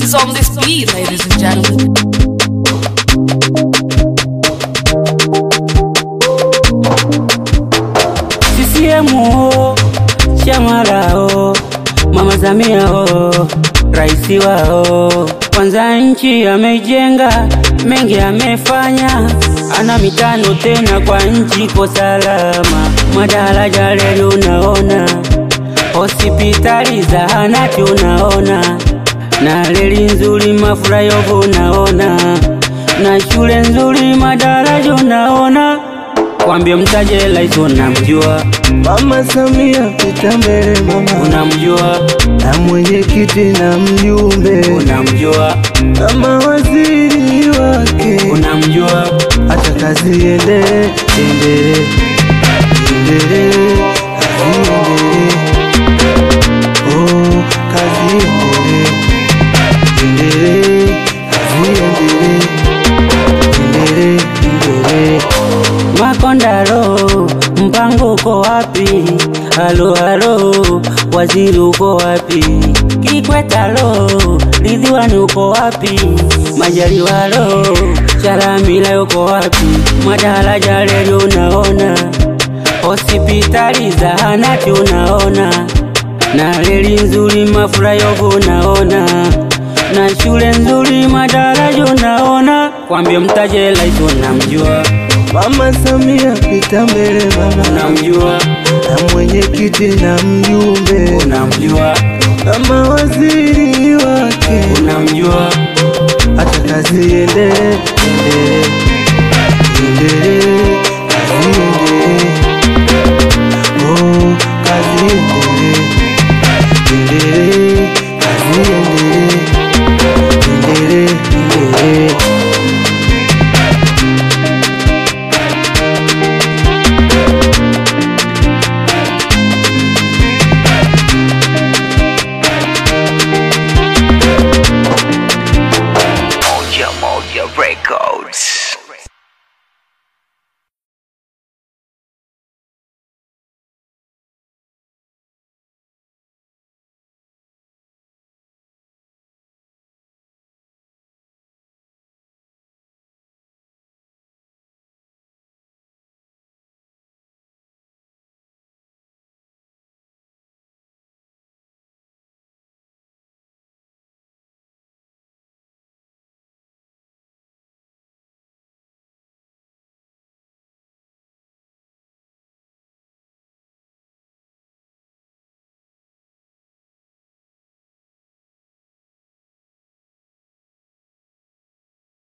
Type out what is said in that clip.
is on this beat, ladies and gentlemen. CCM o, chama lao, Mama Samia o, raisi wao. Kwanza nchi ameijenga, mengi amefanya, ana mitano tena kwa nchi ko salama. Madaraja reli unaona, hospitali zahanati unaona, na reli nzuri mafurayovu unaona, na shule nzuri madaraja unaona. Kwambie mtaje rais unamjua, Mama Samia pita mbele mama, unamjua, na mwenyekiti na mjumbe unamjua, na mawaziri wake, unamjua, acha kazi iendelee, iendelee, iendelee, kazi iendelee, oh, kazi iendelee, iendelee, kazi iendelee, iendelee, iendelee. Makondaro, mpango uko wapi? Halo halo, waziri uko wapi? Kikwetalo, Ridhiwani uko wapi? Majaliwalo, Chalamila uko wapi? Madaraja reli unaona, hospitali zahanati unaona, na reli nzuri mafurayovu unaona, na shule nzuri madaraja unaona. Kwambie mtaje rais unamjua Mama Samia pita mbele mama, unamjua, na mwenyekiti na mjumbe unamjua, na mawaziri wake, unamjua, acha kazi iendelee, iendelee,